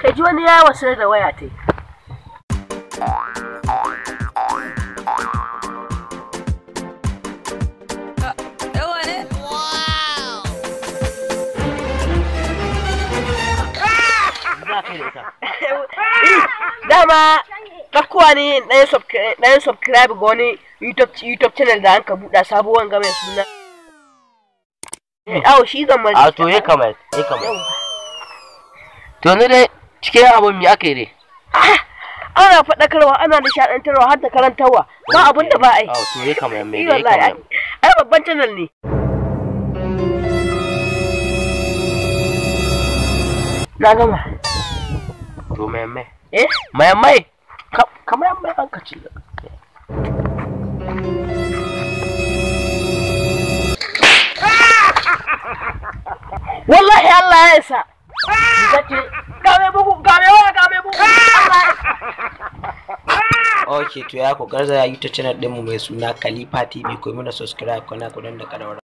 ka ji wani ya wasu da waya ta dama ɗaukowa ne ɗayan subscribe ga wani youtube channel da an ka buɗa sabuwan game suna awo shi zan mari a to ya kamata ya kamata to yanzu dai cikin abin mi aka yi dai ana faɗakarwa ana nishaɗantarwa har da karantarwa ba abin da ba a yi a to ya kamata mai Yi da ya wallahi, ai kamata ai babban channel ne na gama to mai mai eh mai mai Ka- kamar mai hankaci wallahi Allah ya isa kace ga mai bugu ga mai waya ga mai bugu Allah ya isa ok to ya ku garza ya youtube channel ɗinmu mai suna khalifa tv ku yi mana subscribe kuna ku dan da ƙararrawa